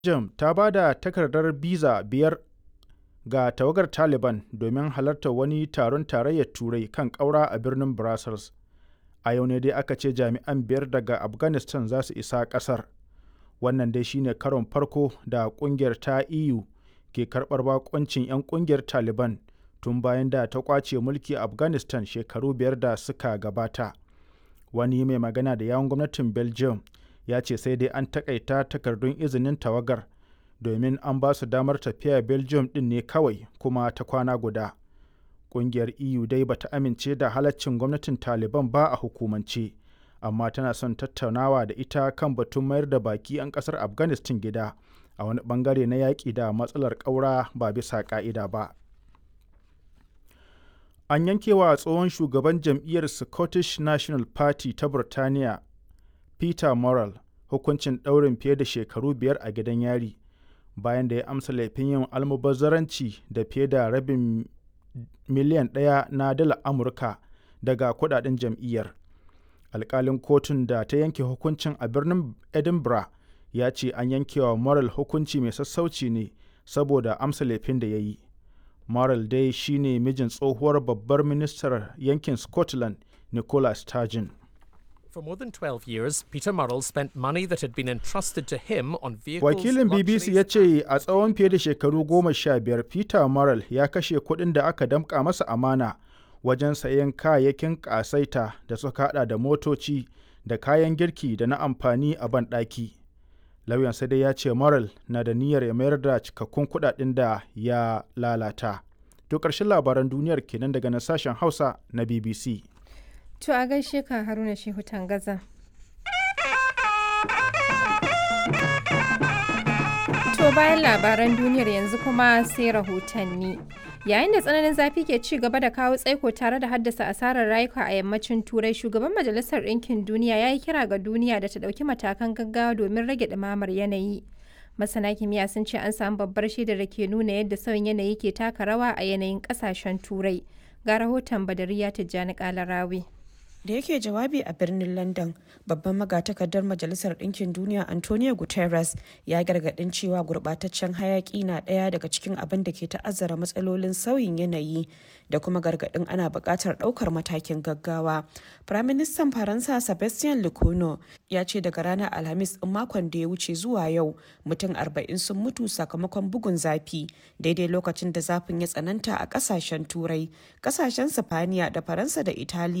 Belgium ta ba da takardar biza biyar ga tawagar Taliban domin halartar wani taron Tarayyar Turai kan ƙaura a birnin Brussels. A yau ne dai aka ce jami'an biyar daga Afghanistan za su isa ƙasar. Wannan dai shine karon farko da ƙungiyar ta EU ke karɓar baƙuncin 'yan ƙungiyar Taliban tun bayan da ta ƙwace mulki a Afghanistan shekaru biyar da suka gabata. Wani mai magana da yawun gwamnatin Belgium ya ce sai dai an takaita takardun izinin tawagar domin an ba su damar tafiya Belgium ɗin ne kawai kuma ta kwana guda. Ƙungiyar EU dai bata amince da halaccin gwamnatin Taliban ba a hukumance, amma tana son tattaunawa da ita kan batun mayar da baki 'yan ƙasar Afghanistan gida a wani bangare na yaƙi da matsalar ƙaura ba bisa ƙa'ida ba. An yankewa tsohon shugaban jam'iyyar Scottish National Party ta Burtaniya Peter Murrell hukuncin ɗaurin fiye da shekaru biyar a gidan yari bayan da ya amsa laifin yin almubazzaranci da fiye da rabin miliyan ɗaya na dalar Amurka daga kudaden jam'iyyar. Alkalin kotun da ta yanke hukuncin a birnin Edinburgh ya ce an yankewa Murrell hukunci mai sassauci ne saboda amsa laifin da ya yi. Murrell dai shine mijin tsohuwar babbar ministar yankin Scotland Nicola Sturgeon. For more than 12 years, Peter Murrell spent money that had been entrusted to him on vehicles. Wakilin BBC ya ce a tsawon fiye da shekaru goma sha biyar Peter Murrell ya kashe kuɗin da aka damƙa masa amana wajen sayen kayayyakin ƙasaita da suka haɗa da motoci da kayan girki da na amfani a banɗaki. Lauyan sai dai ya ce Murrell na da niyyar ya mayar da cikakkun kuɗaɗen da ya lalata. To ƙarshen labaran duniyar kenan daga nan sashen Hausa na BBC. To a gaishe ka Haruna Shehu Tangaza. To bayan labaran duniyar yanzu kuma sai rahotanni. Yayin da tsananin zafi ke ci gaba da kawo tsaiko tare da haddasa asarar rayuka a yammacin Turai, shugaban Majalisar Ɗinkin Duniya ya yi kira ga duniya da ta ɗauki matakan gaggawa domin rage ɗumamar yanayi. Masana kimiyya sun ce an samu babbar shaidar da ke nuna yadda sauyin yanayi ke taka rawa a yanayin ƙasashen Turai. Ga rahoton Badariya Tijjani Kalarawi. da yake jawabi a birnin london babban magatakardar majalisar ɗinkin duniya antonio guterres ya gargaɗin cewa gurɓataccen hayaƙi na ɗaya daga cikin abin da ke ta'azzara matsalolin sauyin yanayi da kuma gargaɗin ana buƙatar ɗaukar matakin gaggawa firaministan faransa sebastian lecono ya ce daga ranar alhamis ɗin makon da ya wuce zuwa yau mutum arba'in sun mutu sakamakon bugun zafi daidai lokacin da zafin ya tsananta a ƙasashen turai ƙasashen sifaniya da faransa da italiya